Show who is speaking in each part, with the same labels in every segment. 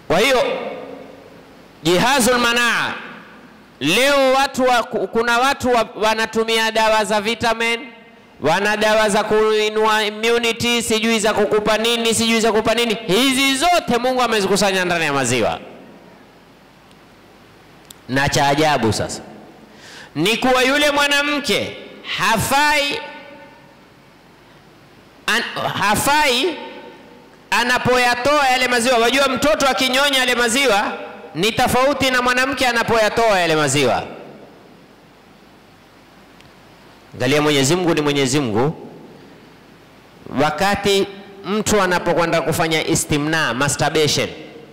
Speaker 1: Kwa hiyo jihazul manaa leo watu wa, kuna watu wa, wanatumia dawa za vitamin, wana dawa za kuinua immunity, sijui za kukupa nini, sijui za kukupa nini. Hizi zote Mungu amezikusanya ndani ya maziwa, na cha ajabu sasa ni kuwa yule mwanamke hafai an, hafai anapoyatoa yale maziwa. Wajua, mtoto akinyonya yale maziwa ni tofauti na mwanamke anapoyatoa yale maziwa. Angalia, Mwenyezi Mungu ni Mwenyezi Mungu. Wakati mtu anapokwenda kufanya istimna, masturbation,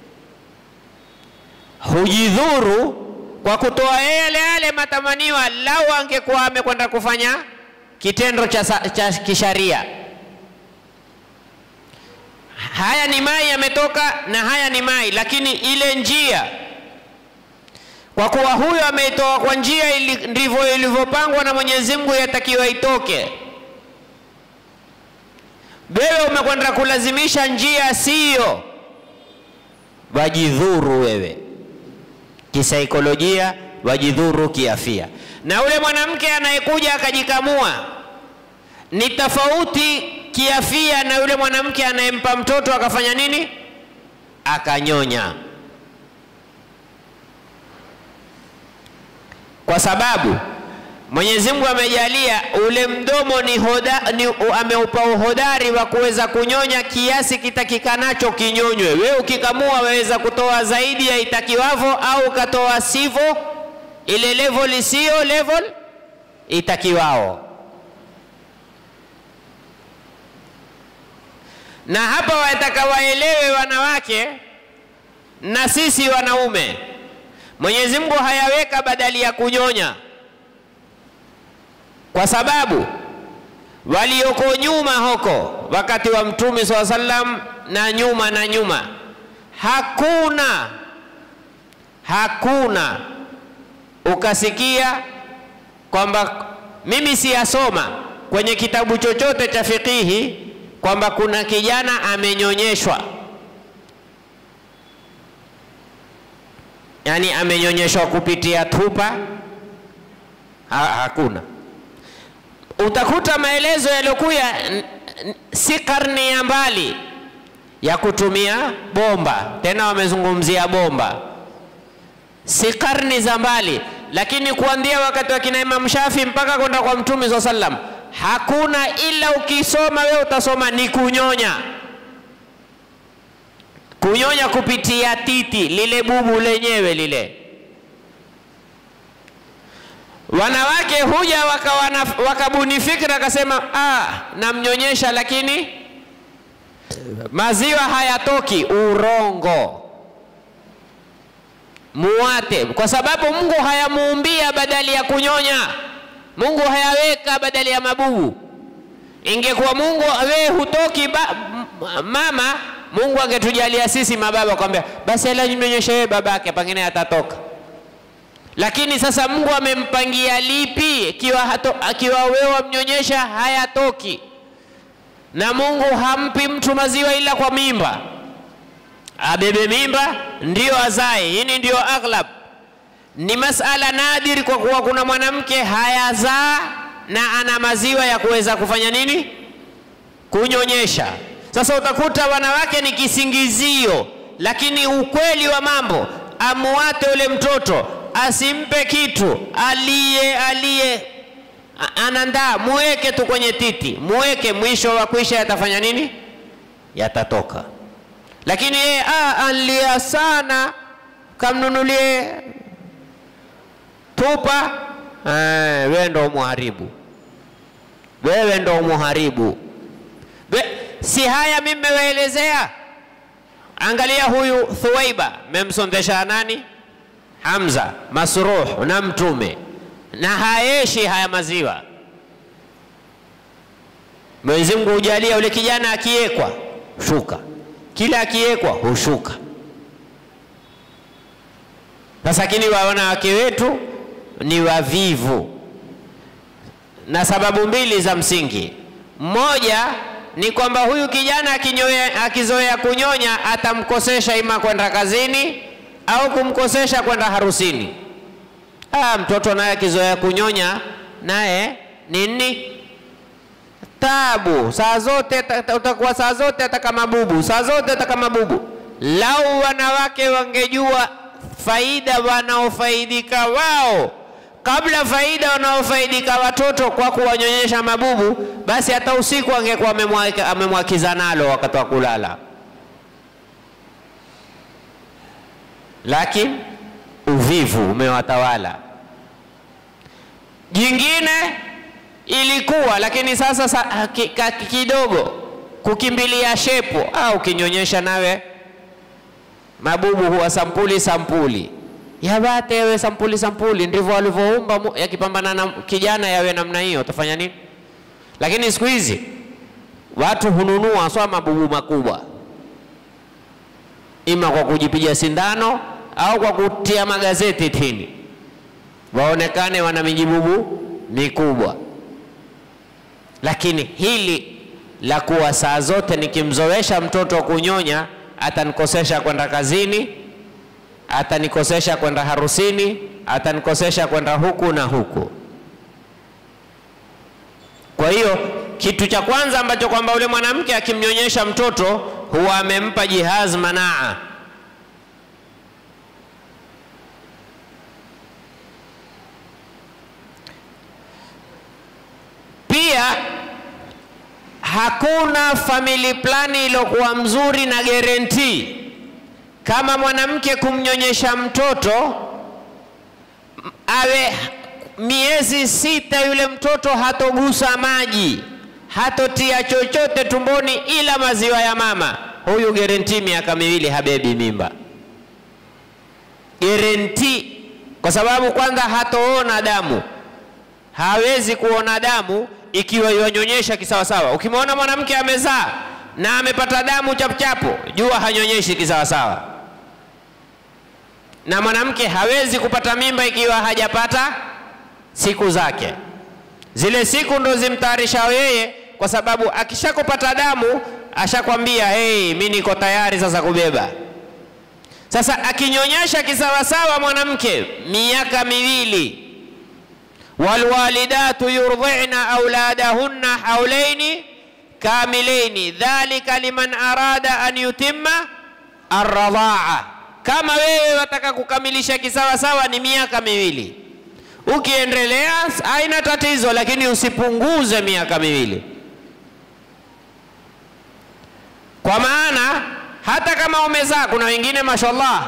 Speaker 1: hujidhuru kwa kutoa yale yale matamaniwa, lau angekuwa amekwenda kufanya kitendo cha, cha kisharia. Haya ni mai yametoka na haya ni mai, lakini ile njia, kwa kuwa huyo ameitoa kwa njia ili, ndivyo ilivyopangwa na Mwenyezi Mungu, yatakiwa itoke. Wewe umekwenda kulazimisha njia siyo, wajidhuru wewe kisaikolojia, wajidhuru kiafia. Na ule mwanamke anayekuja akajikamua ni tofauti kiafia na yule mwanamke anayempa mtoto akafanya nini, akanyonya, kwa sababu Mwenyezi Mungu amejalia ule mdomo ni, hoda, ni ameupa uhodari wa kuweza kunyonya kiasi kitakikanacho kinyonywe. Wewe ukikamua waweza kutoa zaidi ya itakiwavo au ukatoa sivyo, ile level isiyo level itakiwao. Na hapa wataka waelewe wanawake na sisi wanaume, Mwenyezi Mungu hayaweka badali ya kunyonya kwa sababu walioko nyuma huko wakati wa Mtume swalla sallam na nyuma na nyuma, hakuna hakuna ukasikia kwamba mimi siyasoma kwenye kitabu chochote cha fikihi kwamba kuna kijana amenyonyeshwa, yani amenyonyeshwa kupitia tupa ha, hakuna utakuta maelezo yaliyokuya si karne ya mbali ya kutumia bomba, tena wamezungumzia bomba, si karni za mbali, lakini kuanzia wakati wa kina Imam Shafi mpaka kwenda kwa Mtume swalla sallam, hakuna ila ukisoma wewe utasoma ni kunyonya, kunyonya kupitia titi lile bubu lenyewe lile wanawake huja wakabuni fikra akasema, ah, namnyonyesha lakini maziwa hayatoki. Urongo, muwate, kwa sababu Mungu hayamuumbia badali ya kunyonya. Mungu hayaweka badali ya mabubu. Ingekuwa Mungu wewe hutoki ba, mama, Mungu angetujalia sisi mababa kwambia basi ala nyonyeshe wewe babake, pengine atatoka lakini sasa Mungu amempangia lipi? Akiwa akiwa wewe wamnyonyesha hayatoki, na Mungu hampi mtu maziwa ila kwa mimba, abebe mimba ndiyo azae. Hili ndiyo aghlab, ni masala nadiri, kwa kuwa kuna mwanamke hayazaa na ana maziwa ya kuweza kufanya nini, kunyonyesha. Sasa utakuta wanawake ni kisingizio, lakini ukweli wa mambo, amuate ule mtoto asimpe kitu aliye aliye anandaa, muweke tu kwenye titi, muweke. Mwisho wa kuisha yatafanya nini? Yatatoka. Lakini yeye anlia sana, kamnunulie tupa, wewe ndo muharibu, wewe ndo muharibu. Si haya mimi mewaelezea? Angalia huyu Thuwaiba, memsondesha nani? Hamza, Masruh na Mtume, na haeshi haya maziwa. Mwenyezi Mungu hujalia yule kijana akiwekwa shuka, kila akiwekwa hushuka. Sasa lakini wanawake wetu ni wavivu, na sababu mbili za msingi. Mmoja, ni kwamba huyu kijana akinyoe- akizoea kunyonya atamkosesha ima kwenda kazini au kumkosesha kwenda harusini. Ah, mtoto naye akizoea kunyonya naye nini tabu, saa zote ta- ta- utakuwa saa zote ataka mabubu, saa zote ataka mabubu. Lau wanawake wangejua faida wanaofaidika wao kabla faida wanaofaidika watoto kwa kuwanyonyesha mabubu, basi hata usiku angekuwa amemwaka- amemwakiza nalo wakati wa kulala. Lakini uvivu umewatawala. Jingine ilikuwa lakini sasa sa, ki, ka, kidogo kukimbilia shepo au ukinyonyesha nawe mabubu huwa sampuli sampuli yabate yawe sampuli sampuli, ndivyo walivyoumba Mu- yakipambana na kijana yawe namna hiyo, utafanya nini? Lakini siku hizi watu hununua swa mabubu makubwa, ima kwa kujipiga sindano au kwa kutia magazeti tini, waonekane wana mijibubu mikubwa. Lakini hili la kuwa saa zote nikimzoesha mtoto kunyonya atanikosesha kwenda kazini, atanikosesha kwenda harusini, atanikosesha kwenda huku na huku. Kwa hiyo kitu cha kwanza ambacho kwamba yule mwanamke akimnyonyesha mtoto huwa amempa jihaz manaa, pia hakuna family plani iliyokuwa mzuri na guarantee kama mwanamke kumnyonyesha mtoto m- awe miezi sita, yule mtoto hatogusa maji, hatotia chochote tumboni ila maziwa ya mama. Huyu guarantee miaka miwili habebi mimba, guarantee, kwa sababu kwanza hatoona damu hawezi kuona damu ikiwa yanyonyesha kisawasawa. Ukimwona mwanamke amezaa na amepata damu chapuchapu, jua hanyonyeshi kisawasawa. Na mwanamke hawezi kupata mimba ikiwa hajapata siku zake. Zile siku ndo zimtayarisha yeye, kwa sababu akishakupata damu ashakwambia hey, mi niko tayari sasa kubeba. Sasa akinyonyesha kisawasawa mwanamke miaka miwili walwalidatu yurdhina auladahunna haulaini kamilaini dhalika liman arada an yutimma arradhaa. Kama wewe wataka kukamilisha kisawasawa ni miaka miwili, ukiendelea haina tatizo, lakini usipunguze miaka miwili, kwa maana hata kama umezaa, kuna wengine mashallah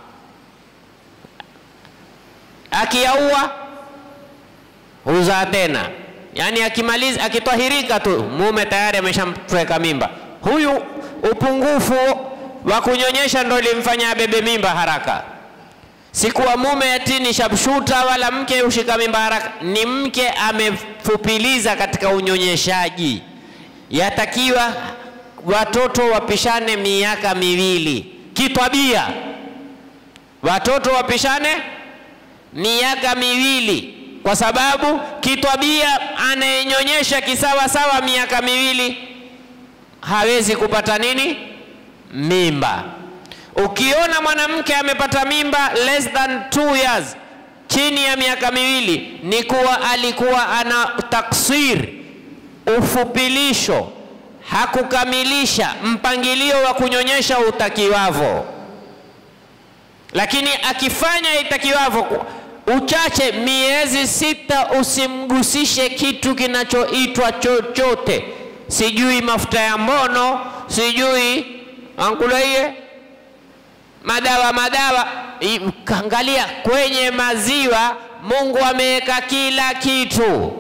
Speaker 1: akiyaua huzaa tena, yaani akimaliza akitwahirika tu mume tayari ameshamtweka mimba. Huyu upungufu wa kunyonyesha ndo limfanya abebe mimba haraka. Sikuwa mume ati ni shabshuta wala mke hushika mimba haraka, ni mke amefupiliza katika unyonyeshaji. Yatakiwa watoto wapishane miaka miwili kitwabia, watoto wapishane miaka miwili kwa sababu kitwabia anayenyonyesha kisawasawa miaka miwili hawezi kupata nini mimba. Ukiona mwanamke amepata mimba less than two years, chini ya miaka miwili, ni kuwa alikuwa ana taksir, ufupilisho, hakukamilisha mpangilio wa kunyonyesha utakiwavo. Lakini akifanya itakiwavo uchache miezi sita, usimgusishe kitu kinachoitwa chochote, sijui mafuta ya mbono, sijui ankulaie madawa madawa. I- Angalia kwenye maziwa, Mungu ameweka kila kitu,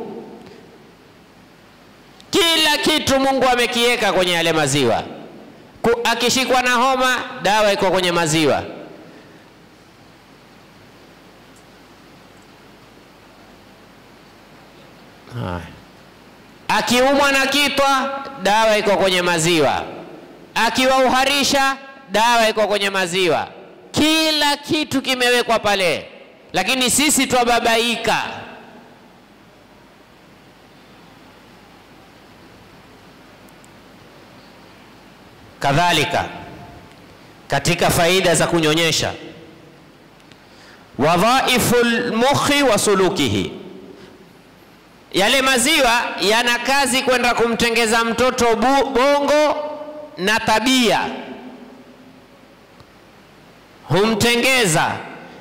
Speaker 1: kila kitu Mungu amekiweka kwenye yale maziwa. Ku- Akishikwa na homa, dawa iko kwenye maziwa. Haya. Akiumwa na kitwa, dawa iko kwenye maziwa. Akiwauharisha, dawa iko kwenye maziwa. Kila kitu kimewekwa pale, lakini sisi twababaika. Kadhalika katika faida za kunyonyesha, wadhaifu lmukhi wa sulukihi, yale maziwa yana kazi kwenda kumtengeza mtoto bu, bongo na tabia, humtengeza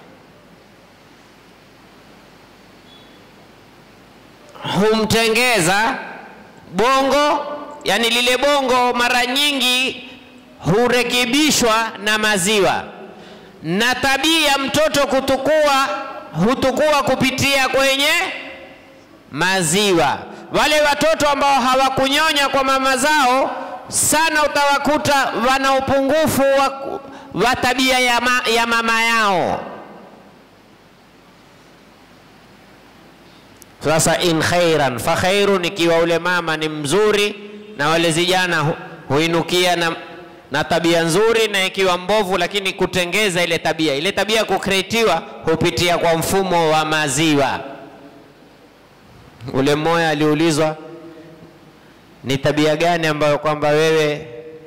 Speaker 1: humtengeza bongo, yani lile bongo mara nyingi hurekebishwa na maziwa, na tabia mtoto kutukua hutukua kupitia kwenye maziwa. Wale watoto ambao hawakunyonya kwa mama zao sana, utawakuta wana upungufu wa, wa tabia ya, ma, ya mama yao. Sasa in khairan fa khairun, ikiwa ule mama ni mzuri na wale vijana hu, huinukia na, na tabia nzuri, na ikiwa mbovu, lakini kutengeza ile tabia, ile tabia kukreatiwa hupitia kwa mfumo wa maziwa. Ule mmoja aliulizwa ni tabia gani ambayo kwamba wewe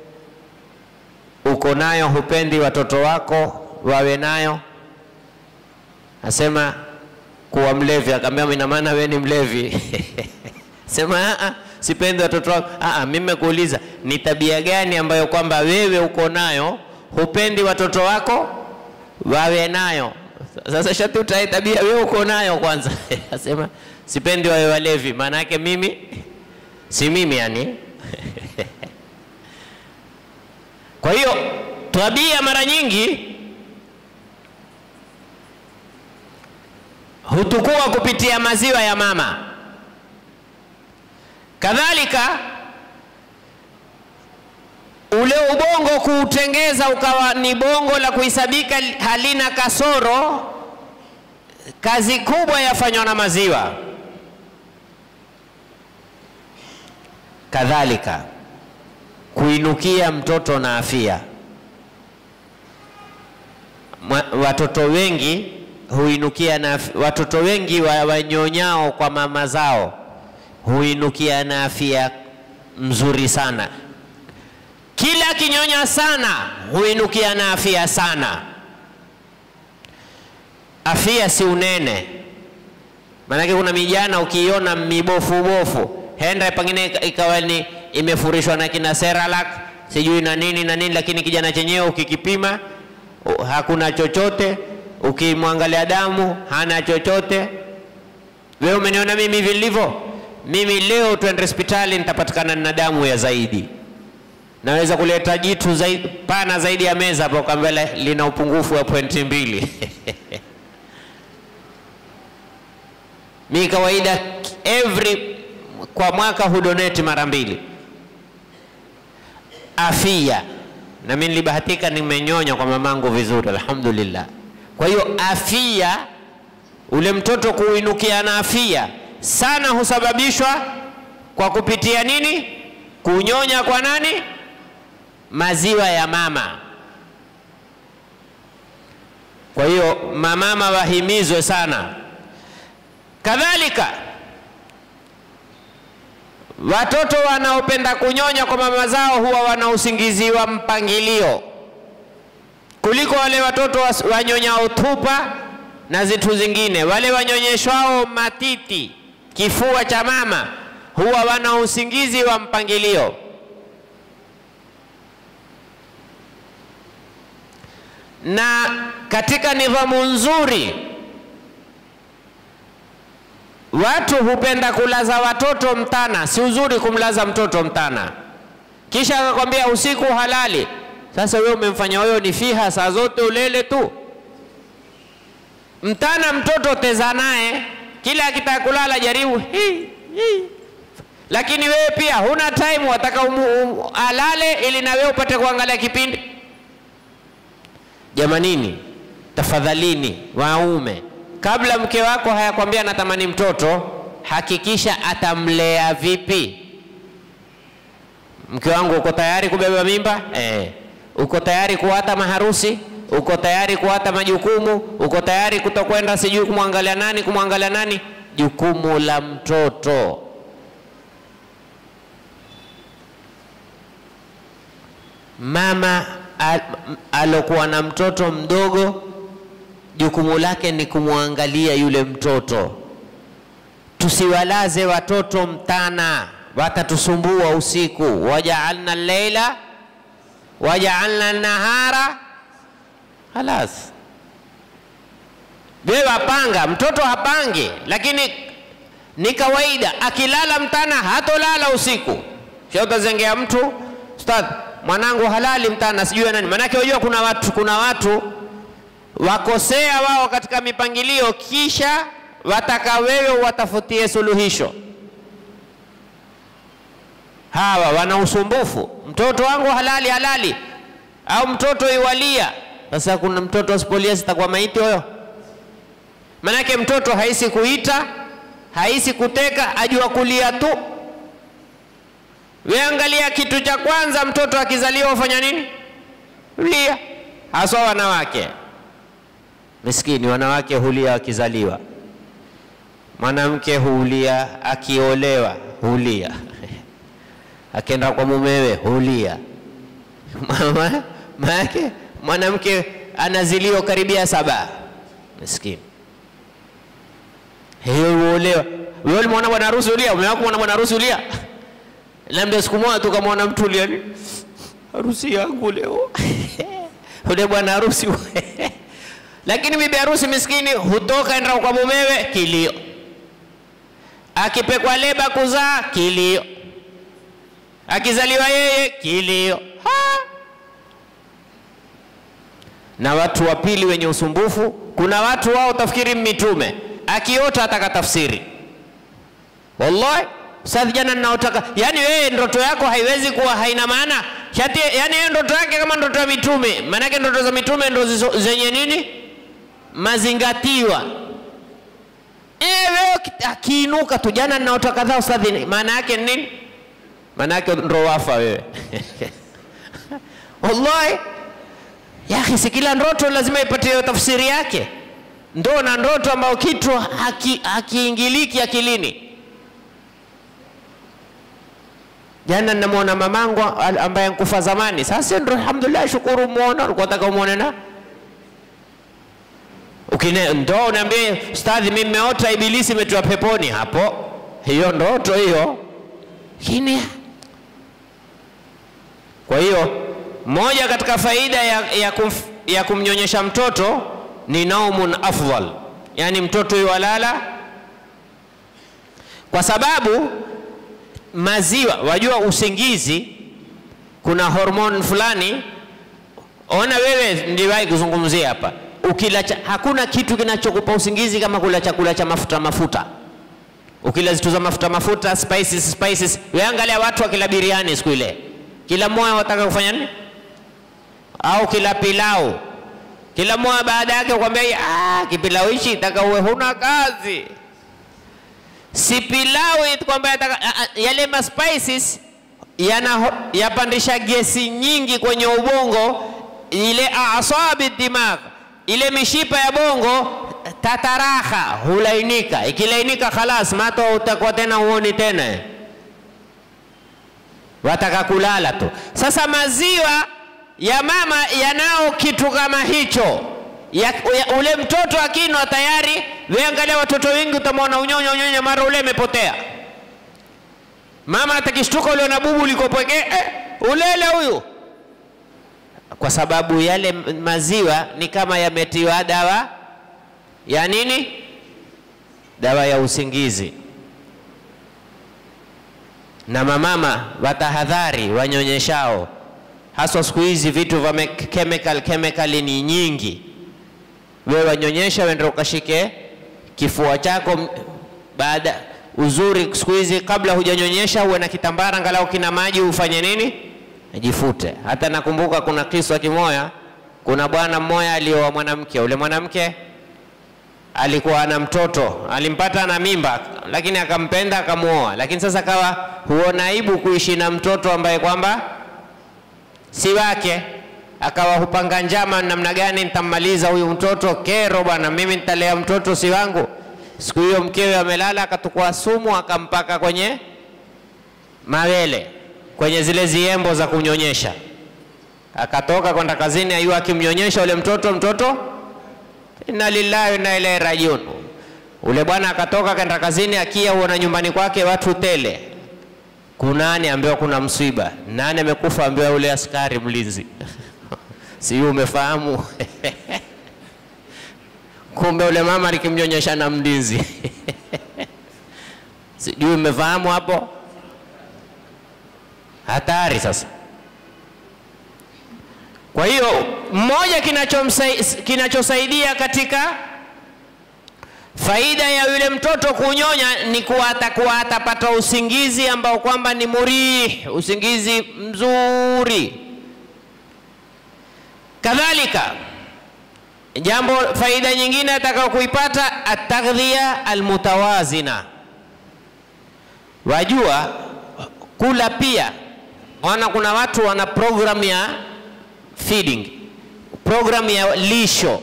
Speaker 1: uko nayo, hupendi watoto wako wawe nayo? Asema kuwa mlevi. Akamwambia ina maana wewe ni mlevi? Sema a sipendi watoto wako. A, mimi nimekuuliza ni tabia gani ambayo kwamba wewe uko nayo hupendi watoto wako wawe nayo? Sasa shati utae tabia wewe uko nayo kwanza. Asema sipendi wawe walevi, maana yake mimi si mimi yani. Kwa hiyo tabia mara nyingi hutukua kupitia maziwa ya mama. Kadhalika ule ubongo kuutengeza ukawa ni bongo la kuhisabika halina kasoro, kazi kubwa yafanywa na maziwa. Kadhalika kuinukia mtoto na afya. Watoto wengi huinukia na watoto wengi wa wanyonyao kwa mama zao huinukia na afya mzuri sana. Kila kinyonya sana huinukia na afya sana. Afya si unene, maanake kuna mijana ukiiona mibofu bofu, henda pengine ikawa ni imefurishwa na kina Cerelac sijui na nini na nini, lakini kijana chenyewe ukikipima hakuna chochote ukimwangalia damu hana chochote. Wewe umeniona mimi vilivyo? Mimi leo twende hospitali, nitapatikana na damu ya zaidi, naweza kuleta jitu zaidi, pana zaidi ya meza hapo, kwamba lina upungufu wa pointi mbili. Mi kawaida every kwa mwaka hudoneti mara mbili afia, na mimi nilibahatika nimenyonya kwa mamangu vizuri, alhamdulillah. Kwa hiyo afia, ule mtoto kuinukia na afia sana husababishwa kwa kupitia nini? Kunyonya kwa nani? Maziwa ya mama. Kwa hiyo mamama wahimizwe sana. Kadhalika watoto wanaopenda kunyonya kwa mama zao huwa wana usingizi wa mpangilio kuliko wale watoto wanyonyao tupa na zitu zingine. Wale wanyonyeshwao matiti, kifua cha mama, huwa wana usingizi wa mpangilio. Na katika nidhamu nzuri, watu hupenda kulaza watoto mtana. Si uzuri kumlaza mtoto mtana, kisha akakwambia usiku halali. Sasa wewe umemfanya wewe ni fiha saa zote ulele tu mtana. Mtoto teza naye kila akitaka kulala jaribu hi, hi. Lakini wewe pia huna time, wataka umu, um, alale ili na wewe upate kuangalia kipindi. Jamanini, tafadhalini waume, kabla mke wako hayakwambia natamani mtoto, hakikisha atamlea vipi. Mke wangu, uko tayari kubeba mimba? Eh. Uko tayari kuwata maharusi? Uko tayari kuwata majukumu? Uko tayari kutokwenda sijui kumwangalia nani kumwangalia nani? Jukumu la mtoto. mama al, alokuwa na mtoto mdogo jukumu lake ni kumwangalia yule mtoto. Tusiwalaze watoto mtana, watatusumbua usiku. wajaalna leila wajaalna nahara, halas. Wewe wapanga, mtoto hapangi, lakini ni kawaida, akilala mtana hatolala usiku. Sio utazengea mtu ustadh, mwanangu halali mtana, sijui nani. Maanake unajua kuna watu, kuna watu wakosea wao katika mipangilio, kisha wataka wewe watafutie suluhisho. Hawa wana usumbufu, mtoto wangu halali halali, au mtoto iwalia. Sasa kuna mtoto asipolia sitakuwa maiti huyo? Manake mtoto haisi kuita, haisi kuteka, ajua kulia tu. We angalia, kitu cha kwanza mtoto akizaliwa ufanya nini? Lia, haswa wanawake Miskini, wanawake hulia wakizaliwa, mwanamke hulia akiolewa, hulia akienda kwa mumewe hulia. Maanake mwanamke anaziliwa karibia saba, miskini hiyo huolewa. Wewe ulimwona bwana harusi ulia? Umewahi kumwona bwana harusi ulia? Labda siku moja tukamwona mtu ulia, harusi yangu leo ule bwana harusi lakini bibi harusi miskini hutoka enda kwa mumewe kilio, akipekwa leba kuzaa kilio, akizaliwa yeye kilio ha! Na watu wa pili wenye usumbufu, kuna watu wao tafikiri mitume, akiota ataka tafsiri. Wallahi ustadhi, jana ninaotaka, yani wewe ndoto yako haiwezi kuwa haina maana shati, yani yeye ndoto yake kama ndoto ya mitume. Maanake ndoto za mitume ndo zenye nini mazingatiwa. Wewe akiinuka tu, jana ninaota kadhaa ustadhi, maana yake nini? Maana yake ndo wafa wewe wallahi ya akhi, si kila ndoto lazima ipate tafsiri yake. Ndo na ndoto ambayo kitu hakiingiliki haki akilini. Jana ninamwona mamangu ambaye nkufa zamani, sasa ndo alhamdulillah, shukuru muona, alikuwa nataka umuone na ukine ndo unaambia ustadhi, mimi nimeota ibilisi imetiwa peponi. Hapo hiyo ndoto hiyo kini. Kwa hiyo moja katika faida ya, ya, kumf, ya kumnyonyesha mtoto ni naumun afdal, yani mtoto yuwalala, kwa sababu maziwa, wajua usingizi kuna hormone fulani. Ona wewe, ndiwahi kuzungumzia hapa ukila cha, hakuna kitu kinachokupa usingizi kama kula chakula cha mafuta mafuta. Ukila zitu za mafuta mafuta, spices spices, wewe angalia watu wakila biriani siku ile, kila mmoja wataka kufanya nini? Au kila pilau, kila mmoja baada yake kwambia ah, kipilau hichi taka uwe huna kazi. Si pilau kwamba yale ma spices yana yapandisha gesi nyingi kwenye ubongo, ile asabi dimagh ile mishipa ya bongo tataraha, hulainika. Ikilainika khalas, mato utakuwa tena uoni tena, wataka kulala tu. Sasa maziwa ya mama yanao kitu kama hicho ya, ya, ule mtoto akinwa tayari. Wewe angalia watoto wengi utamwona unyonya unyonya, mara ule umepotea. Mama atakishtuka ule na bubu ulikopweke, eh, ulele huyu kwa sababu yale maziwa ni kama yametiwa dawa ya nini? Dawa ya usingizi. Na mamama watahadhari wanyonyeshao, haswa siku hizi vitu vya chemical chemical ni nyingi. Wewe wanyonyesha, wende ukashike kifua chako baada uzuri. Siku hizi kabla hujanyonyesha, uwe na kitambara angalau kina maji, ufanye nini jifute. Hata nakumbuka kuna kiswa kimoya, kuna bwana mmoja alioa mwanamke. Ule mwanamke alikuwa ana mtoto, alimpata na mimba, lakini akampenda akamuoa. Lakini sasa kawa huona aibu kuishi na mtoto ambaye kwamba si wake, akawa hupanga njama, namna gani nitammaliza huyu mtoto, kero bwana, mimi nitalea mtoto si wangu. Siku hiyo mkewe amelala, akatukua sumu akampaka kwenye mawele kwenye zile ziembo za kunyonyesha. akatoka kwenda kazini, ayua akimnyonyesha ule mtoto mtoto, inna lillahi wa inna ilaihi rajiun. Ule bwana akatoka kwenda kazini, akia huona nyumbani kwake watu tele. Kunani? Ambiwa kuna msiba. Nani amekufa? Ambiwa ule askari mlinzi. Sijui umefahamu? Kumbe ule mama alikimnyonyesha na mlinzi. Sijui umefahamu hapo? Hatari sasa. Kwa hiyo mmoja kinachomsai- kinachosaidia katika faida ya yule mtoto kunyonya ni kuwa atakuwa atapata usingizi ambao kwamba ni murih, usingizi mzuri. Kadhalika jambo faida nyingine atakao kuipata ataghdhiya almutawazina. Wajua kula pia, wana kuna watu wana program ya feeding, program ya lisho.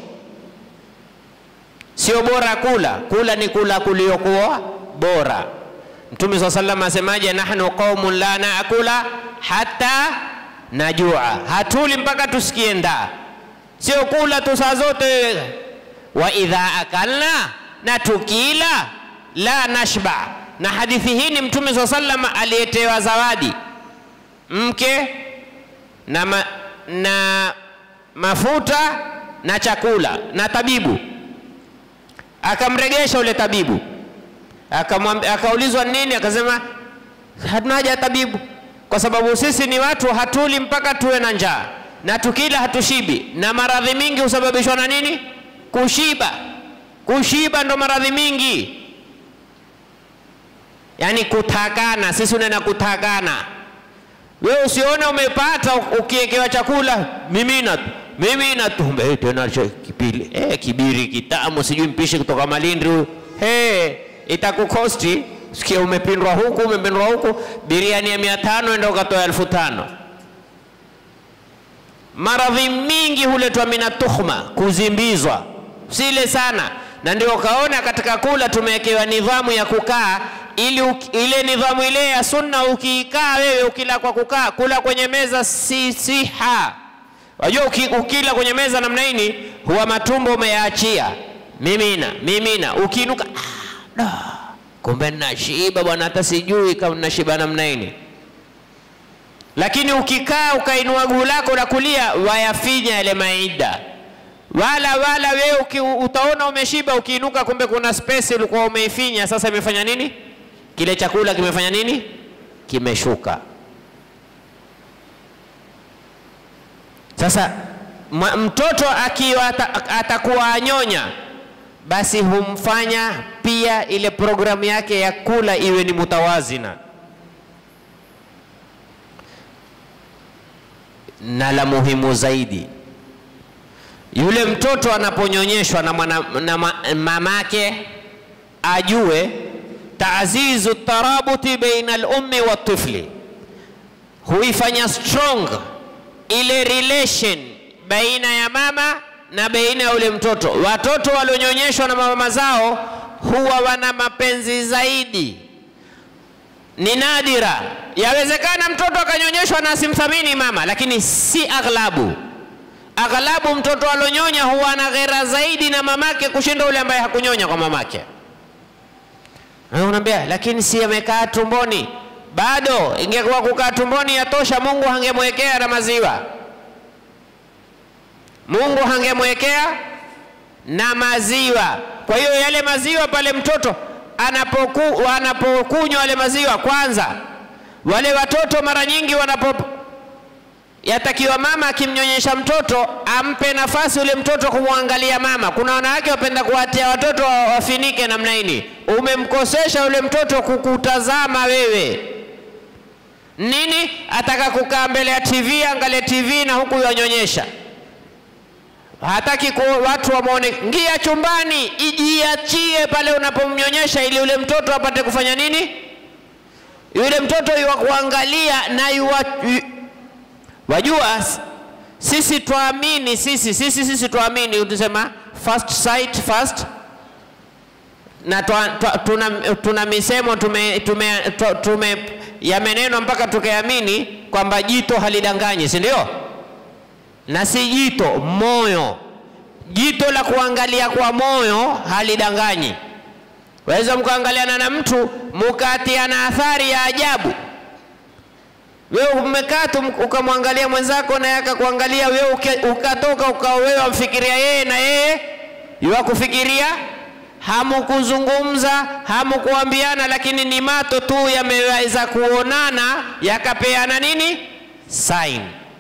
Speaker 1: Sio bora kula, kula ni kula kuliokuwa bora. Mtume swalla sallam asemaje? nahnu qaumun la naakula hata najua, hatuli mpaka tusikie ndaa. Sio kula tu saa zote. Wa idha akalna, na tukila la nashba. Na hadithi hii ni Mtume swalla sallam aliyetewa zawadi mke na, ma, na mafuta na chakula na tabibu akamregesha ule tabibu akamwambia, akaulizwa nini, akasema hatuna haja ya tabibu, kwa sababu sisi ni watu hatuli mpaka tuwe na njaa, na tukila hatushibi, na maradhi mingi husababishwa na nini? Kushiba. Kushiba ndo maradhi mingi, yaani kutakana. Sisi unena kutakana, wewe usione umepata ukiekewa chakula mimina tu mimina tu Mbe, tena cho- kipili eh, kibiri kitamu, sijui mpishi kutoka Malindi huyu hey, itakukosti sikia, umepindwa huku umepindwa huku, biriani ya mia tano enda ukatoa elfu tano. Maradhi mingi huletwa mina tuhma, kuzimbizwa, sile sana, na ndio ukaona katika kula tumewekewa nidhamu ya kukaa ili uki- ile nidhamu ile ya sunna, ukiikaa wewe ukila kwa kukaa, kula kwenye meza si siha Wajua uki, ukila kwenye meza namna hii huwa matumbo umeyaachia, mimina mimina, ukiinuka ah, da, kumbe nashiba bwana, hata sijui kama nashiba namna hii. Lakini ukikaa ukainua guu lako la kulia, wayafinya yale maida, wala wala wewe uki, utaona umeshiba, ukiinuka kumbe kuna space ulikuwa umeifinya. Sasa imefanya nini? Kile chakula kimefanya nini? Kimeshuka. Sasa ma- mtoto akiwa ata- atakuwa anyonya, basi humfanya pia ile programu yake ya kula iwe ni mutawazina. Na la muhimu zaidi, yule mtoto anaponyonyeshwa na, mwana, na ma, mamake ajue taazizu tarabuti baina al-ummi wa tifli, huifanya strong ile relation baina ya mama na baina ya ule mtoto. Watoto walionyonyeshwa na mama zao huwa wana mapenzi zaidi. Ni nadira, yawezekana mtoto akanyonyeshwa na asimthamini mama, lakini si aghlabu. Aghlabu mtoto alonyonya huwa na ghera zaidi na mamake kushinda ule ambaye hakunyonya kwa mamake. Na Unaambia, lakini si amekaa tumboni bado. Ingekuwa kukaa tumboni yatosha, Mungu hangemwekea na maziwa. Mungu hangemwekea na maziwa. Kwa hiyo yale maziwa pale mtoto anapoku, anapokunywa yale maziwa, kwanza wale watoto mara nyingi wanapo yatakiwa mama akimnyonyesha mtoto ampe nafasi ule mtoto kumwangalia mama. Kuna wanawake wapenda kuwatia watoto wa- wafinike namna hii. Umemkosesha ule mtoto kukutazama wewe nini, ataka kukaa mbele ya TV angalie TV na huku yanyonyesha. Hataki ku, watu wamwone. Ngia chumbani, ijiachie pale unapomnyonyesha, ili ule mtoto apate kufanya nini? Yule mtoto yuwa kuangalia na yuwa, yu, Wajua s- sisi twaamini sisi sisi sisi twaamini, utasema first sight first, na twa, twa, tuna, tuna misemo tume, tume, tu- tume yamenenwa mpaka tukaamini kwamba jito halidanganyi, si ndio? na si jito, moyo. Jito la kuangalia kwa moyo halidanganyi. Waweza mkaangaliana na mtu mukatiana athari ya ajabu. Wewe umekaa tu ukamwangalia mwenzako naye akakuangalia wewe, ukatoka ukawa wewe wamfikiria yeye na yeye yuwakufikiria. Hamukuzungumza, hamukuambiana, lakini ni mato tu yameweza kuonana yakapeana nini sign.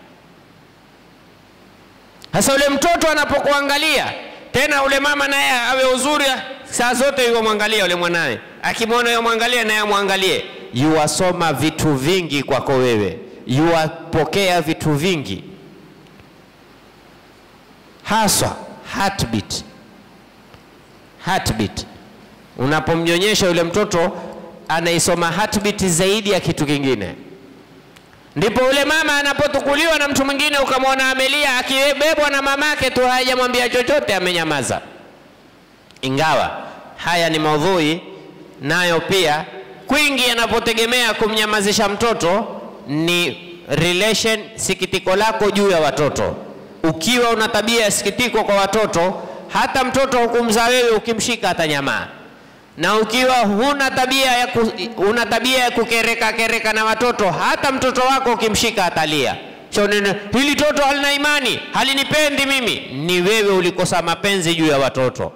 Speaker 1: Sasa ule mtoto anapokuangalia tena, ule mama naye awe uzuri saa zote yuwa mwangalia ule mwanawe, akimwona yuwa mwangalia naye amwangalie, yuwasoma vitu vingi kwako wewe, yuwapokea vitu vingi, haswa heartbeat. Heartbeat unapomnyonyesha yule mtoto anaisoma heartbeat zaidi ya kitu kingine. Ndipo ule mama anapotukuliwa na mtu mwingine, ukamwona amelia, akibebwa na mamake tu, hajamwambia chochote, amenyamaza. Ingawa haya ni maudhui nayo pia kwingi yanapotegemea kumnyamazisha mtoto ni relation, sikitiko lako juu ya watoto. Ukiwa una tabia ya sikitiko kwa watoto, hata mtoto hukumzaa wewe, ukimshika atanyamaa na ukiwa huna tabia ya ku, una tabia ya kukereka kereka na watoto, hata mtoto wako ukimshika atalia. Chonene, hili toto halina imani, halinipendi mimi. Ni wewe ulikosa mapenzi juu ya watoto.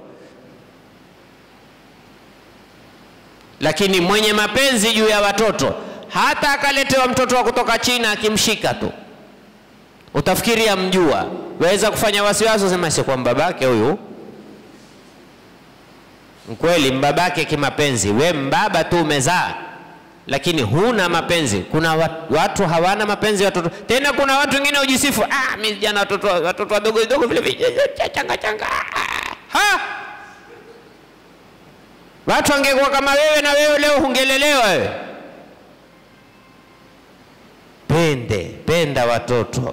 Speaker 1: Lakini mwenye mapenzi juu ya watoto, hata akaletewa mtoto wa kutoka China, akimshika tu utafikiri amjua. Waweza kufanya wasiwasi, sema si kwa mbabake huyu Mkweli mbabake kimapenzi, we mbaba tu umezaa, lakini huna mapenzi. Kuna watu hawana mapenzi watoto. Tena kuna watu wengine hujisifu, ah, mimi jana watoto watoto wadogo wadogo vile changa changa. Ha, watu wangekuwa kama wewe na wewe leo hungelelewa wewe. Pende penda watoto.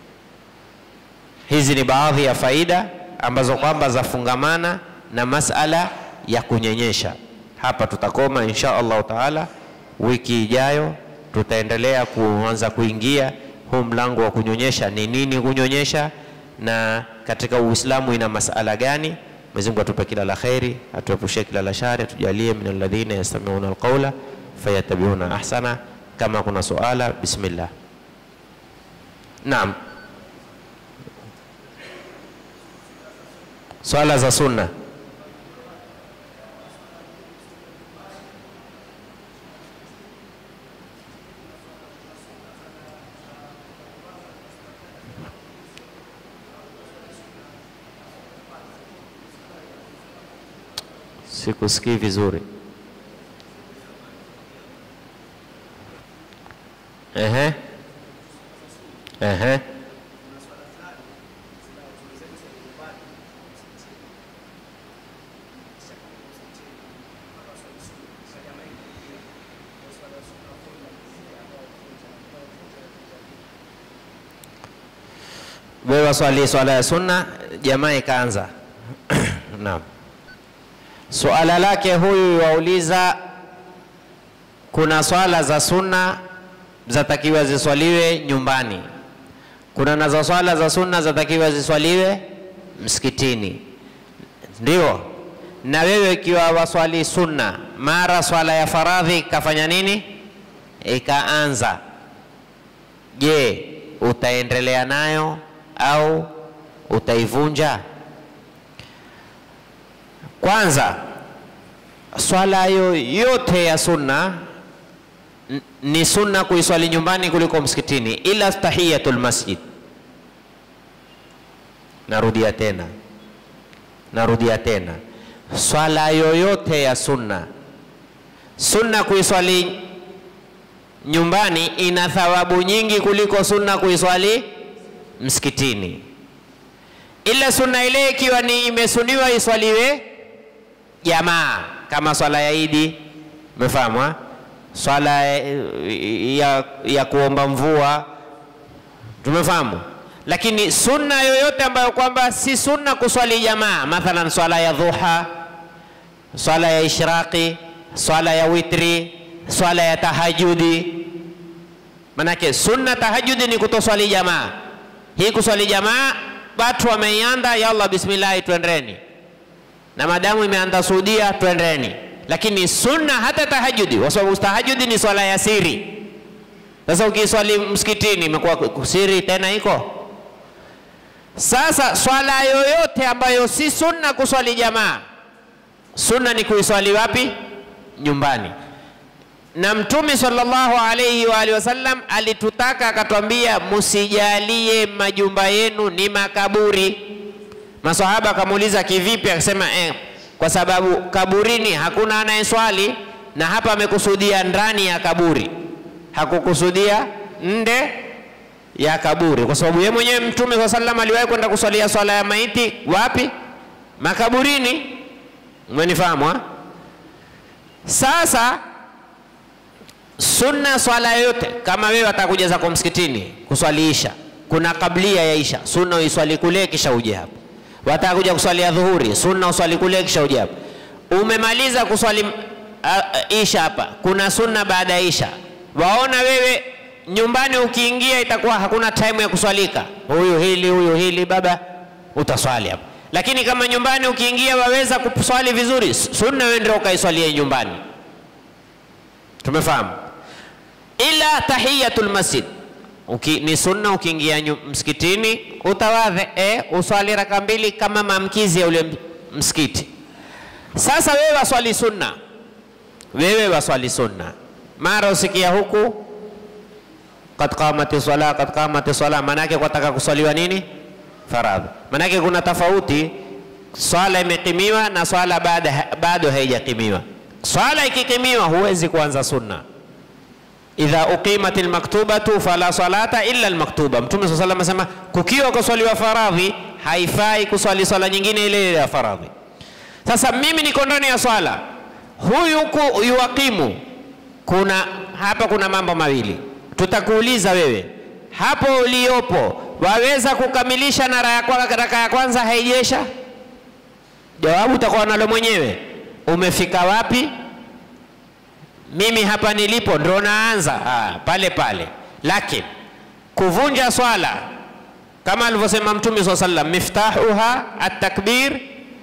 Speaker 1: Hizi ni baadhi ya faida ambazo kwamba zafungamana na masala ya kunyenyesha. Hapa tutakoma insha Allahu taala. Wiki ijayo tutaendelea kuanza kuingia huu mlango wa kunyonyesha, ni nini kunyonyesha, na katika Uislamu ina masala gani. Mwenyezi Mungu atupe kila la kheri, atuepushie kila la shari, atujalie min alladhina yastami'una alqawla fayattabi'una ahsana. Kama kuna suala, bismillah. Naam, swala za sunna Sikusikii vizuri. Ehe, ehe, wewe waswali swala ya sunna, jamaa ikaanza. Naam. Suala lake huyu wauliza, kuna swala za sunna zatakiwa ziswaliwe nyumbani, kuna nazo swala za sunna zatakiwa ziswaliwe msikitini. Ndio, na wewe ikiwa waswali sunna, mara swala ya faradhi ikafanya nini, ikaanza, je, utaendelea nayo au utaivunja? Kwanza, swala yoyote ya sunna ni sunna kuiswali nyumbani kuliko msikitini, ila tahiyatul masjid. Narudia tena, narudia tena, swala yoyote ya sunna, sunna kuiswali nyumbani ina thawabu nyingi kuliko sunna kuiswali msikitini, ila sunna ile ikiwa ni imesuniwa iswaliwe jamaa kama swala ya Idi, umefahamu? Swala ya, ya kuomba mvua, tumefahamu. Lakini sunna yoyote ambayo kwamba si sunna kuswali jamaa, mathalan swala ya dhuha, swala ya ishraqi, swala ya witri, swala ya tahajudi. Manake sunna tahajudi ni kutoswali jamaa, hii kuswali jamaa, watu wameianda, yalla bismillahi, twendeni. Na madamu imeanza Saudia, twendeni. Lakini sunna hata tahajudi, kwa sababu tahajudi ni swala ya siri. Sasa ukiswali msikitini imekuwa siri tena iko sasa. Swala yoyote ambayo si sunna kuswali jamaa, sunna ni kuiswali wapi? Nyumbani na Mtume sallallahu alayhi wa alihi wasallam alitutaka akatwambia, musijalie majumba yenu ni makaburi. Masahaba akamuuliza kivipi? Akasema eh, kwa sababu kaburini hakuna anayeswali, na hapa amekusudia ndani ya kaburi, hakukusudia nde ya kaburi, kwa sababu yeye mwenyewe Mtume sallallahu alayhi wasallam aliwahi kwenda kuswalia swala ya maiti wapi? Makaburini. Umenifahamu ha? Sasa sunna swala yoyote, kama wewe atakuja zako msikitini kuswaliisha, kuna kablia ya isha, sunna uiswali kule kisha uje hapa. Wataka kuja kuswalia dhuhuri, sunna uswali kule kisha uje hapa. Umemaliza kuswali uh, isha hapa, kuna sunna baada ya isha. Waona wewe nyumbani ukiingia itakuwa hakuna time ya kuswalika, huyu hili huyu hili, baba utaswali hapa. Lakini kama nyumbani ukiingia waweza kuswali vizuri, sunna wewe ndio ukaiswalie nyumbani. Tumefahamu? ila tahiyatul masjid Uki, ni sunna ukiingia msikitini utawadhe e, uswali raka mbili kama maamkizi ya ule msikiti. Sasa wewe waswali sunna, wewe waswali sunna, mara usikia huku kad qamati swala, kad qamati swala, maanake kwataka kuswaliwa nini? Faradhi. Maanake kuna tofauti, swala imekimiwa na swala bado haijakimiwa. Swala ikikimiwa huwezi kuanza sunna idha uqimat almaktubatu fala salata illa almaktuba. Mtume swalla sallam asema kukiwa kuswaliwa faradhi haifai kuswali swala nyingine ile ile ya faradhi. Sasa mimi niko ndani ya swala, huyu huku yuwakimu, kuna hapa kuna mambo mawili tutakuuliza wewe hapo uliopo, waweza kukamilisha na raka ya kwanza haijesha? Jawabu utakuwa nalo mwenyewe. Umefika wapi? mimi hapa nilipo ndo naanza ah, pale pale. Lakini kuvunja swala kama alivyosema Mtume swalla sallam, miftahuha at-takbir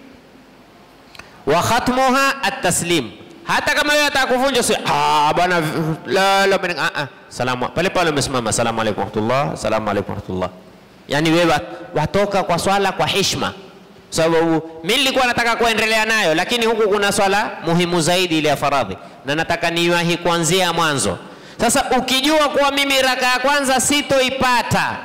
Speaker 1: wa khatmuha at-taslim. Hata kama wewe ataka kuvunja si ah, bwana la la ah, ah. Salamu pale pale umesimama, salamu alaykum warahmatullah, salamu alaykum warahmatullah. Yani wewe watoka kwa swala kwa heshima sababu mimi nilikuwa nataka kuendelea nayo, lakini huku kuna swala muhimu zaidi ile ya faradhi, na nataka niwahi kuanzia mwanzo. Sasa ukijua kuwa mimi raka ya kwanza sitoipata,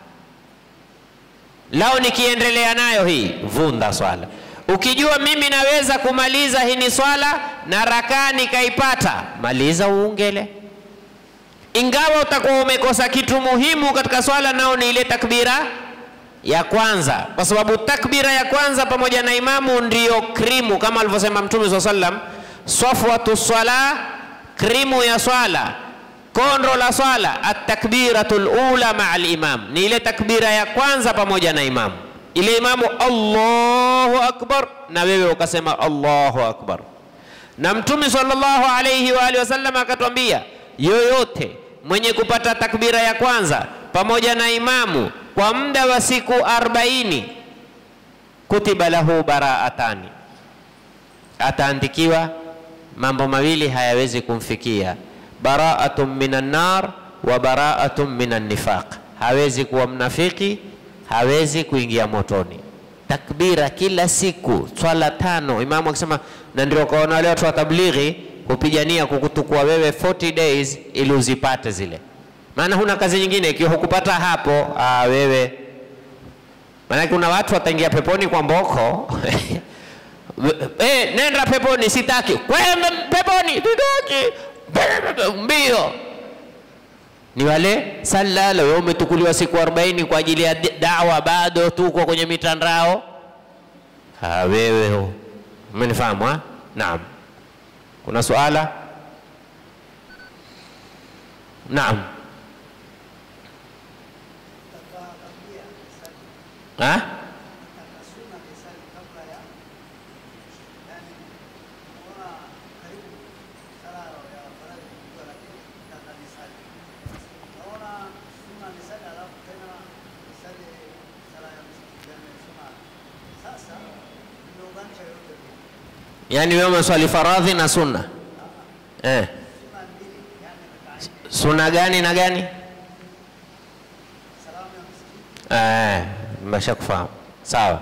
Speaker 1: lao nikiendelea nayo hii, vunda swala. Ukijua mimi naweza kumaliza hii ni swala na rakaa nikaipata, maliza uungele, ingawa utakuwa umekosa kitu muhimu katika swala, nao ni ile takbira ya kwanza, kwa sababu takbira ya kwanza pamoja na imamu ndiyo krimu, kama alivyosema Mtume swalla sallam, safwatu swala, krimu ya swala, kondo la swala, atakbiratul ula maa al-imam, ni ile takbira ya kwanza pamoja na imamu. Ile imamu Allahu akbar, na wewe ukasema Allahu akbar. Na Mtume sallallahu alayhi wa alihi wasallam akatwambia, yoyote mwenye kupata takbira ya kwanza pamoja na imamu kwa muda wa siku arbaini kutiba lahu baraatani, ataandikiwa mambo mawili hayawezi kumfikia, baraatun minan nar wa baraatun minan nifaq. Hawezi kuwa mnafiki, hawezi kuingia motoni. Takbira kila siku, swala tano. Imamu akisema, na ndio kaona wale watu wa tablighi kupigania kukutukua wewe 40 days ili uzipate zile maana huna kazi nyingine. Ikiwa hukupata hapo, aa, wewe maana kuna watu wataingia peponi kwa mboko eh, nenda peponi, sitaki kwenda peponi, sitaki mbio. Ni wale salala, wewe umetukuliwa siku 40 kwa ajili ya dawa, bado tuko kwenye mitandao. Ha, wewe umenifahamu? ha? Naam, kuna suala? Naam. Ha? Yaani wewe umeswali faradhi na sunna eh. Sunna gani na gani? Eh, nimeshakufahamu. Sawa.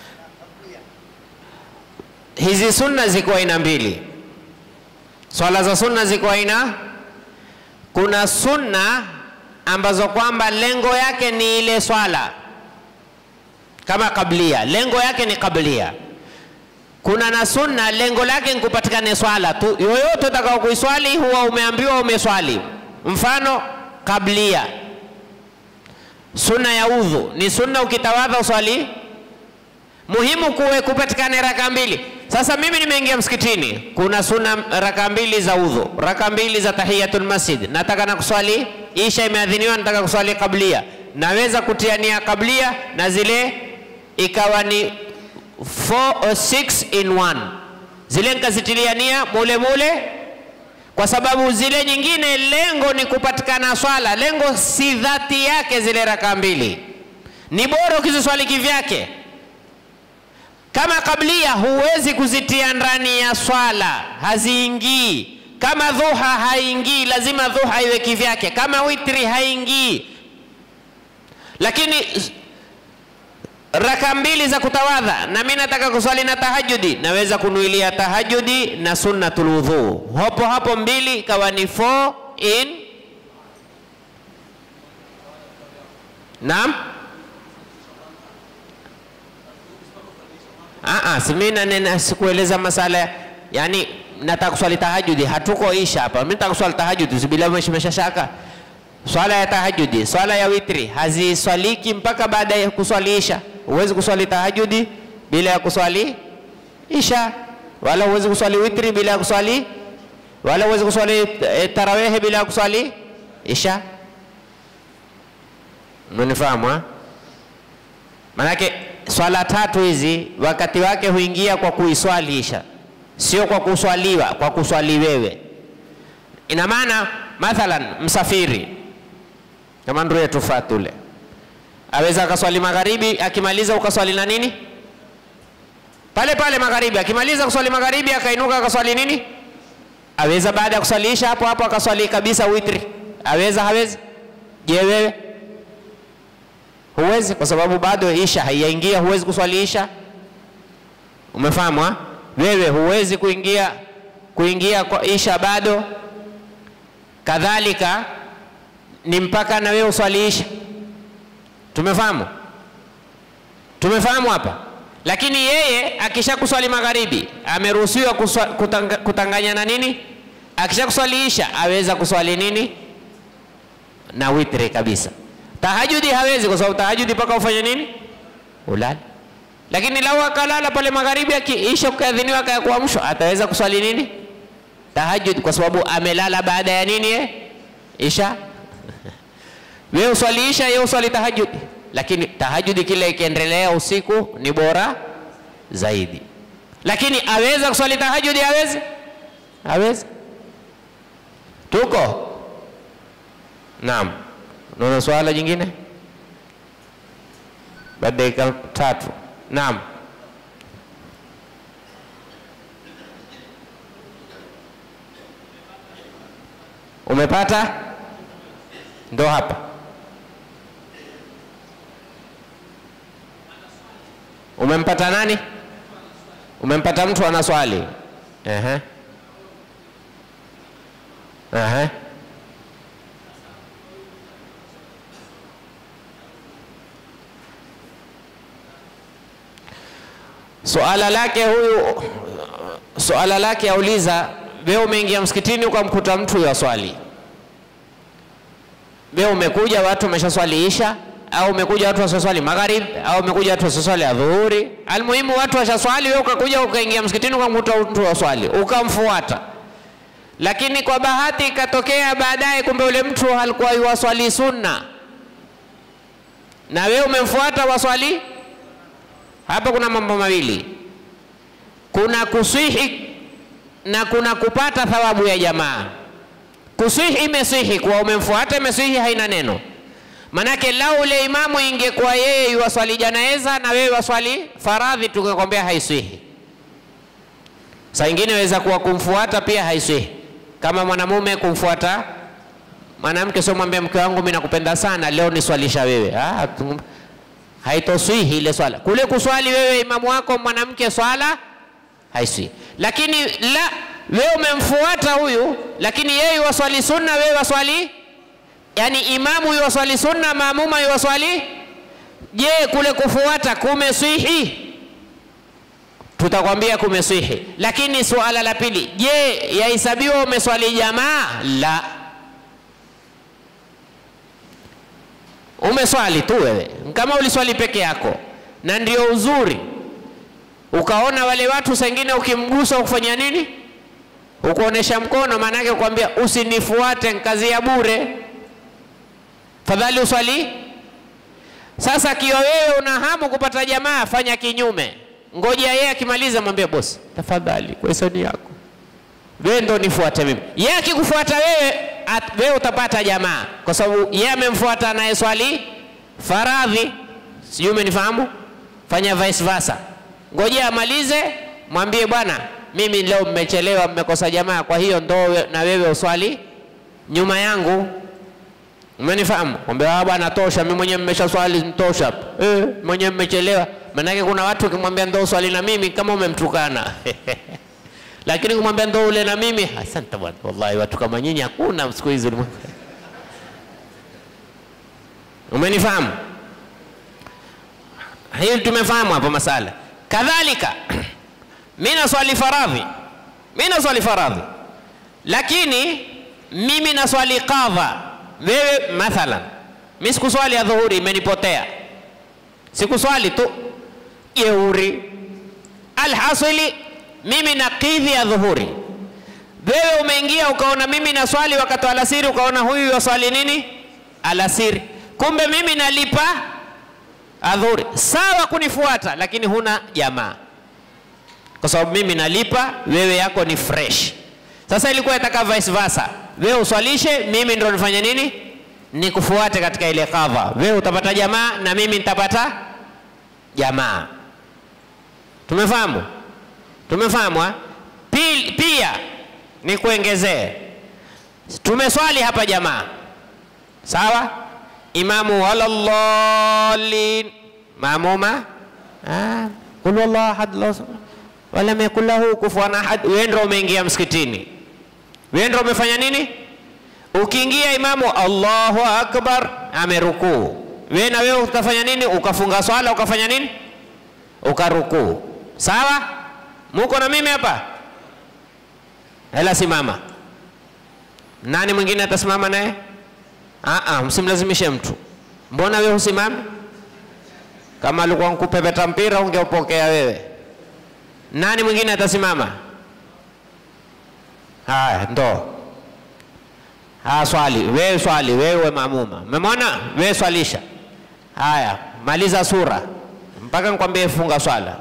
Speaker 1: Hizi sunna ziko aina mbili. Swala za sunna ziko aina, kuna sunna ambazo kwamba lengo yake ni ile swala kama kablia, lengo yake ni kablia. Kuna na sunna lengo lake ni kupatikane swala tu, yoyote utakao kuiswali huwa umeambiwa umeswali. Mfano kablia, sunna ya udhu ni sunna, ukitawadha uswali. Muhimu kuwe kupatikane raka mbili. Sasa mimi nimeingia msikitini, kuna sunna raka mbili za udhu, raka mbili za tahiyatul masjid, nataka na kuswali isha, imeadhiniwa, nataka kuswali kablia, naweza kutiania kablia na zile ikawa ni 4 or 6 in 1 zile nikazitilia nia mule mule, kwa sababu zile nyingine lengo ni kupatikana swala, lengo si dhati yake. Zile raka mbili ni bora ukiziswali kivyake. Kama kablia huwezi kuzitia ndani ya swala, haziingii. Kama dhuha haingii, lazima dhuha iwe kivyake. Kama witri haingii, lakini raka mbili za kutawadha na mimi nataka kuswali na tahajudi, naweza kunuilia tahajudi na sunnatul wudhu hapo hapo, mbili ikawa ni 4 in. Naam, ah, si mimi nanena, sikueleza masala yani, nataka kuswali tahajudi, hatuko isha hapa. Mimi nataka kuswali tahajudi, sibila meshashaka swala ya tahajudi, swala ya witri haziswaliki mpaka baada ya kuswali isha. Huwezi kuswali tahajudi bila ya kuswali isha, wala huwezi kuswali witri bila ya kuswali, wala huwezi kuswali e, tarawehe bila ya kuswali isha. Mnifahamu ha? Manake swala tatu hizi wakati wake huingia kwa kuiswali isha, sio kwa kuswaliwa, kwa kuswali wewe. Ina maana mathalan msafiri kama ndugu yetu Fatule aweza akaswali magharibi, akimaliza ukaswali na nini pale pale magharibi, akimaliza kuswali magharibi akainuka akaswali nini, aweza baada ya kuswaliisha hapo hapo akaswali kabisa witri, aweza hawezi? Je, wewe huwezi? Kwa sababu bado isha haiyaingia, huwezi kuswali isha. Umefahamu ha? Wewe huwezi kuingia kuingia kwa isha bado, kadhalika ni mpaka na wewe uswaliisha. Tumefahamu? Tumefahamu hapa. Lakini yeye akisha kuswali magharibi ameruhusiwa kutanga, kutanganya na nini? Akisha kuswaliisha aweza kuswali nini? Na witri kabisa. Tahajudi hawezi, kwa sababu tahajudi mpaka ufanye nini? Ulale. Lakini lau akalala pale magharibi, akiisha kuadhiniwa akakuamshwa, ataweza kuswali nini? Tahajudi, kwa sababu amelala baada ya nini? Eh, isha wewe uswali isha, yeye uswali tahajudi, lakini tahajudi kile ikiendelea usiku ni bora zaidi. Lakini aweza kuswali tahajudi? Awezi? Awezi? Tuko naam. Unaona swala jingine baada dakika tatu. Naam, umepata? Ndo hapa umempata nani? Umempata mtu ana swali. Ehe, ehe, suala lake huyu, suala lake auliza, wewe umeingia msikitini ukamkuta mtu ya swali wewe umekuja watu wameshaswali isha, au umekuja watu washaswali magharib, au umekuja watu washaswali adhuhuri. Almuhimu watu washaswali, wewe ukakuja ukaingia msikitini ukamkuta mtu waswali, ukamfuata. Lakini kwa bahati ikatokea baadaye, kumbe ule mtu alikuwa yuwaswali sunna na wewe umemfuata waswali. Hapa kuna mambo mawili, kuna kuswihi na kuna kupata thawabu ya jamaa. Kuswihi imeswihi, kuwa umemfuata imeswihi, haina neno. Manake lau ule imamu ingekuwa yeye yuwaswali janaeza na wewe waswali faradhi, tungekwambia haiswihi. Saa ingine waweza kuwa kumfuata pia haiswihi, kama mwanamume kumfuata mwanamke, sio mwambie mke wangu mimi nakupenda sana, leo niswalisha wewe. Ah, tu- haitoswihi ile swala. Kule kuswali wewe imamu wako mwanamke swala haiswihi, lakini la wewe umemfuata huyu, lakini yeye waswali sunna, wewe waswali yani imamu yuwaswali sunna, maamuma yuwaswali. Je, kule kufuata kumeswihi? Tutakwambia kumeswihi, lakini suala la pili, je, yahesabiwa umeswali jamaa? La, umeswali tu wewe, kama uliswali peke yako, na ndio uzuri. Ukaona wale watu sengine, ukimgusa ukufanya nini? Ukuonesha mkono, maanake kukwambia usinifuate, kazi ya bure fadhali uswali. Sasa kiwa wewe una hamu kupata jamaa, fanya kinyume, ngoja yeye akimaliza, mwambie bosi, tafadhali kwa hisani yako wewe ndo nifuate mimi. Yeye akikufuata wewe, at, wewe utapata jamaa, kwa sababu yeye amemfuata anayeswali faradhi. Sijui umenifahamu? Fanya vice versa, ngoja amalize, mwambie bwana, mimi leo mmechelewa, mmekosa jamaa, kwa hiyo ndo we- na wewe uswali nyuma yangu Umenifahamu? Mwambia ah, bwana tosha, mimi mwenyewe mmesha swali tosha. Eh, mwenyewe mmechelewa. Maanake kuna watu ukimwambia ndo swali na mimi kama umemtukana. Lakini kumwambia ndo ule na mimi, asante bwana. Wallahi watu kama nyinyi hakuna siku hizi ulimwengu. Umenifahamu? Hili tumefahamu hapo masala. Kadhalika mimi naswali faradhi. Mimi naswali faradhi. Lakini mimi naswali qadha wewe mathalan, mi sikuswali ya dhuhuri, imenipotea, sikuswali tu jeuri. Alhasili mimi nakidhi ya dhuhuri, wewe umeingia ukaona mimi naswali wakati wa alasiri, ukaona huyu waswali nini alasiri, kumbe mimi nalipa adhuhuri. Sawa kunifuata, lakini huna jamaa, kwa sababu mimi nalipa, wewe yako ni fresh. Sasa ilikuwa itaka vice versa, wewe uswalishe, mimi ndo nifanye nini, nikufuate katika ile kadha. Wewe utapata jamaa na mimi nitapata jamaa. Tumefahamu? Tumefahamu ha? Pil- Pia ni kuongezee, tumeswali hapa jamaa, sawa. Imamu walallalin, maamuma ah, kul wallahu ahad Allahu samad walam yakul lahu kufuwan ahad. Wewe ndio umeingia msikitini, wewe ndio umefanya nini? Ukiingia imamu Allahu akbar, amerukuu, wewe na wewe utafanya nini? Ukafunga swala ukafanya nini? Ukarukuu. Sawa, muko na mimi hapa? Hela simama. Nani mwingine atasimama naye? Ah, ah, msimlazimishe mtu. Mbona wewe husimami? Kama alikuwa nkupepeta mpira ungeupokea wewe. Nani mwingine atasimama? Haya, ndo haya, swali wewe, swali wewe, maamuma. Umemwona wewe, swalisha. Haya, maliza sura mpaka nikwambie funga swala.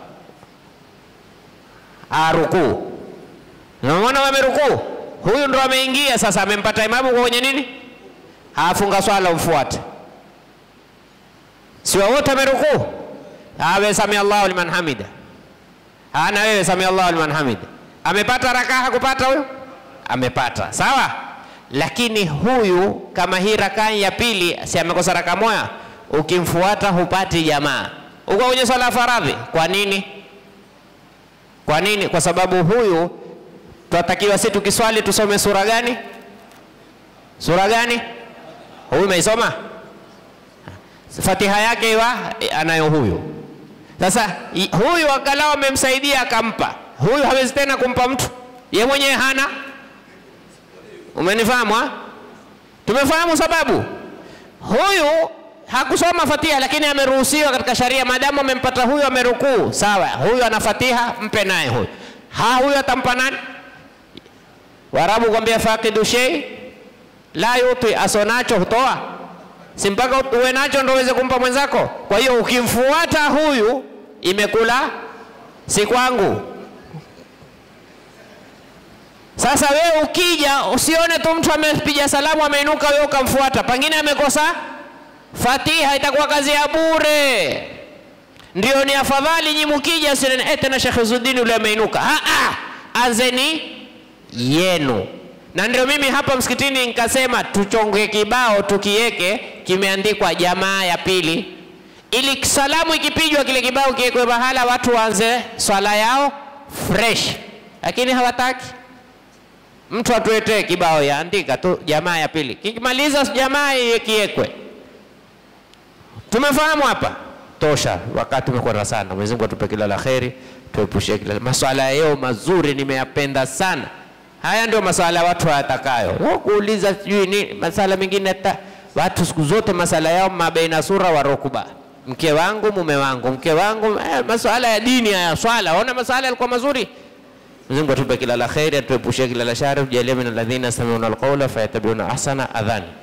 Speaker 1: Ah, rukuu. Umemwona wamerukuu, huyu ndo ameingia sasa, amempata imamu kwa kwenye nini? Hafunga swala, umfuate. Si wote amerukuu? Awe sami Allahu liman hamida ana wewe sami Allahu liman hamida. Amepata rakaa hakupata huyo? Amepata, sawa. Lakini huyu kama hii rakaa ya pili, si amekosa rakaa moja, ukimfuata hupati jamaa, uko kwenye swala ya faradhi. Kwa nini? Kwa nini? Kwa sababu huyu twatakiwa si tukiswali tusome sura gani? Sura gani? Huyu umeisoma Fatiha yake iwa anayo huyu sasa i- huyu angalau amemsaidia akampa, huyu hawezi tena kumpa mtu, ye mwenyewe hana. Umenifahamu? ha? Tumefahamu sababu. Huyu hakusoma Fatiha, lakini ameruhusiwa katika sharia, maadamu amempata huyu amerukuu, sawa. Huyu ana Fatiha, mpe naye huyu. Ha, huyu atampa nani? Warabu kwambia faqidu shay la yuti, asonacho hutoa si mpaka uwe nacho ndo uweze kumpa mwenzako. Kwa hiyo ukimfuata huyu, imekula si kwangu. Sasa wewe ukija, usione tu mtu amepiga salamu ameinuka, wewe ukamfuata, pengine amekosa Fatiha, itakuwa kazi ya bure. Ndio ni afadhali nyi mkija, usione eh, tena Sheikh Izzuddin yule ameinuka. Ah, ah, anzeni yenu. Na ndio mimi hapa msikitini nikasema tuchonge kibao tukiweke kimeandikwa jamaa ya pili, ili salamu ikipigwa kile kibao kiwekwe mahala watu waanze swala yao fresh, lakini hawataki. Mtu atuetee kibao yaandika tu jamaa ya pili, kikimaliza jamaa iye kiwekwe. Tumefahamu hapa tosha, wakati umekwenda sana. Mwenyezi Mungu atupe kila la kheri, tuepushie kila maswala yao mazuri, nimeyapenda sana. Haya ndio maswala ya watu hayatakayo kuuliza sijui ni masala mengine ta, watu siku zote masala yao mabeina sura wa rukuba, mke wangu mume wangu mke wangu eh, maswala ya dini haya swala, ona maswala yalikuwa mazuri. Mwenyezi Mungu atupe kila la kheri, atuepushie kila la shari, tujalie min alladhina yastami'una alqawla fayattabi'una ahsana. Adhani